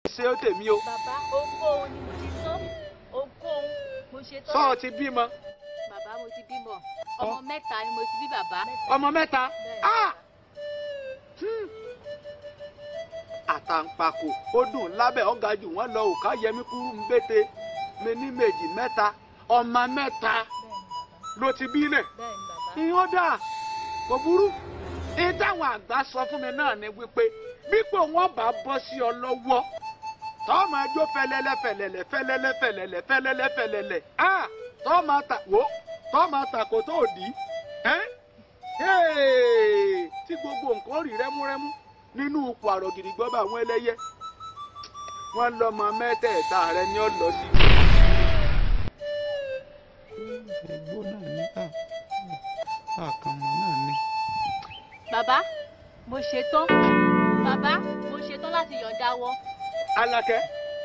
ṣe ó tèmi o bàbá ohunkóhun ni mo ti tán ohunkóhun mo ṣe tán. sọ ọ ti bímọ bàbá mo ti bímọ ọmọ mẹ́ta ni mo ti bí bàbá. ọmọ mẹ́ta Bẹ́ẹ̀. Ah! Hmm. àtàǹpàkò ó dùn lábẹ́ ọ̀gá jù wọ́n lọ òkà yẹmí kúrú ń bété mi ní méjì mẹ́ta ọmọ mẹ́ta ló ti bí lẹ̀ bẹ́ẹ̀ ni bàbá. ìyọ́n dà kò burú ní táwọn àgbà sọ fún mi náà ni wípé bípò wọn bá bọ́ sí ọ lọ́wọ́ tọ́ máa jó fẹlẹ́lẹ́ fẹlẹ́lẹ́ fẹlẹ́lẹ́ fẹlẹ́lẹ́ fẹlẹ́lẹ́ fẹlẹ́lẹ́ ah tọ́ máa ta wò tọ́ máa ta kò tó dì í ẹ́ Hey! tí gbogbo nǹkan rí rẹ́múrẹ́mú nínú ipò àrògìdì gbọ́ bá àwọn ẹlẹ́yẹ wọ́n lọ́mọ mẹ́tẹ̀ẹ̀ta rẹ ni ó lọ sí. ẹ̀gbọ́n náà ní àkànmọ́ náà ní. bàbá mo ṣe tán bàbá mo ṣe tán láti yọ̀ǹda wọn. Alákẹ́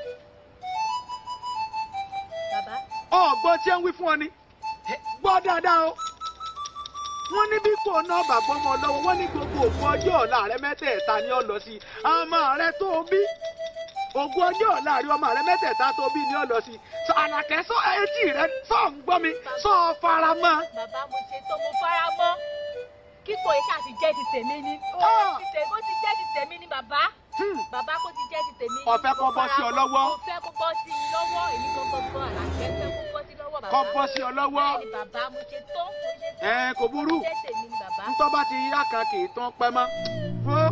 bàbá ọ̀gbọ́n tí ń wí fún ọ ni gbọ́ dáadáa o wọ́n ní bí kò náà bàbá ọmọ lọ́wọ́ wọ́n ní gbogbo ògùn ọjọ́ ọ̀la rẹ mẹ́tẹ̀ẹ̀ta ni ó lọ sí ọmọ rẹ tó bí ògùn ọjọ́ ọ̀la rẹ ọmọ rẹ mẹ́tẹ̀ẹ̀ta tó bí ni ó lọ sí sọ Àlàkẹ́ sọ etí rẹ sọ ń gbọ́ mi sọ fara mọ́ bàbá mo ṣe tán mo fara mọ́ kíkọ yìí ṣáà ti jẹ́ ti tèmi ni. ó Ah! ti tè- ó ti jẹ́ ti tèmi ni bàbá Hmm. bàbá kó ti jẹ́ ti tèmi. Ó fẹ́ kó Mo bọ́ sí ọ fara mọ́. lọ́wọ́. mo fẹ́ kó bọ́ sí mi lọ́wọ́ èmi gangan gan Àlàkẹ́ fẹ́ kó bọ́ sí lọ́wọ́ bàbá. kọ́ bọ́ sí ọ lọ́wọ́ bẹ́ẹ̀ ni bàbá mo ṣe tán mo ṣe tán. ẹ kò burú jẹ́ tèmi ni bàbá. ntọ́ bá ti yá kan kì í tán pẹ́ mọ́. Ó.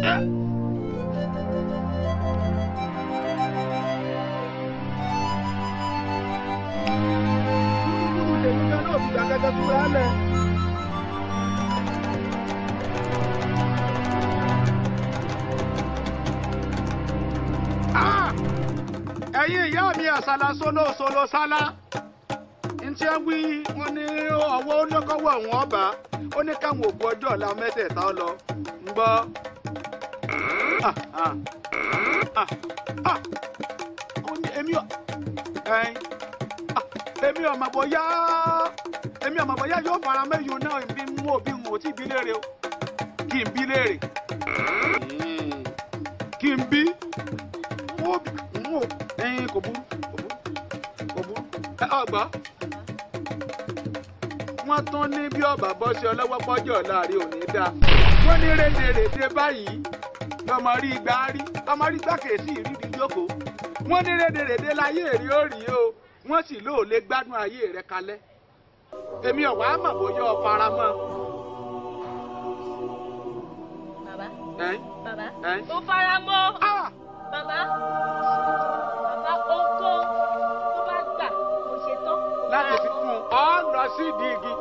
Ah! ẹ̀yin ìyá mi àṣàlà solo solo sálá ntí ẹ wí wọn ní ọwọ́ olókọ́wọ́ wọn ọba ó ní káwọn òkú ọjọ́ ọ̀la mẹ́tẹ̀ẹ̀ta lọ ń gbọ́. Ah, ah, ah, ah. Ó ní èmi ò ẹ̀yin, ah, èmi ò mọ̀ bóyá èmi ò mọ̀ bóyá yóò fara mẹ́yìn náà bí n ò bí n ò tí bí léèrè o kí n bí léèrè Mm. kí n bí n ò bí n ò ẹ̀yin kò burú kò burú kò burú ẹ ọgbà wọ́n tún ní bí ọba bọ́ sí ọlọ́wọ́ pọ́jọ́ láàrin òní dá wọ́n ní rédèrèdè báyìí lọ́mọ rí gbá rí lọ́mọ rí gbàkèsí ìrírí jókòó wọ́n ní rédèrèdè láyé èrè ó rí o wọ́n sì lóò lè gbádùn ayé rẹ̀ kalẹ̀ èmi ọ̀wá mọ̀ bóyá ọ fara mọ́ bàbá ẹ́n bàbá ẹ́n. mo fara mọ́ Ah! bàbá bàbá ohunkóhun tó bá gbà mo ṣe tán. mo láti fara fi mọ́. kún un ọ lọ sí ìdí igi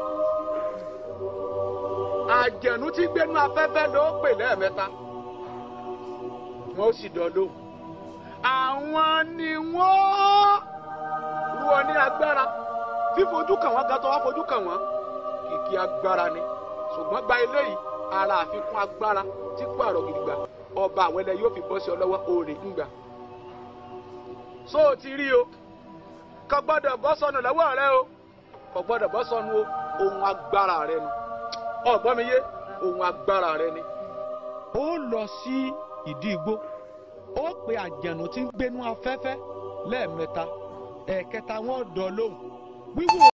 àjẹ̀nú tí gbénú afẹ́fẹ́ ló pè lẹ́ẹ̀mẹ́ta wọ́n sì dán lóhùn àwọn ni wọ́n rú ọ ní agbára fífojú kàn wọ́n gàtọ̀ wá fojú kàn wọ́n kìkì agbára ni ṣùgbọ́n gba eléyìí ara àfikún agbára tí kò àrò gidigba ọba àwẹlẹ yóò fi bọ́ sí ọ lọ́wọ́ òòrè ńgbà so o ti rí o kò gbọ́dọ̀ bọ́ sọnù lọ́wọ́ rẹ o kò gbọ́dọ̀ bọ́ sọnù o ohun agbára rẹ ni ọgbọ́n mi yé ohun agbára rẹ ni. ó lọ sí ìdí igbó ó pe àjànù tí ń gbénú afẹ́fẹ́ lẹ́ẹ̀mẹ́ta ẹ̀ẹ̀kẹta wọn dán lóhùn wíwò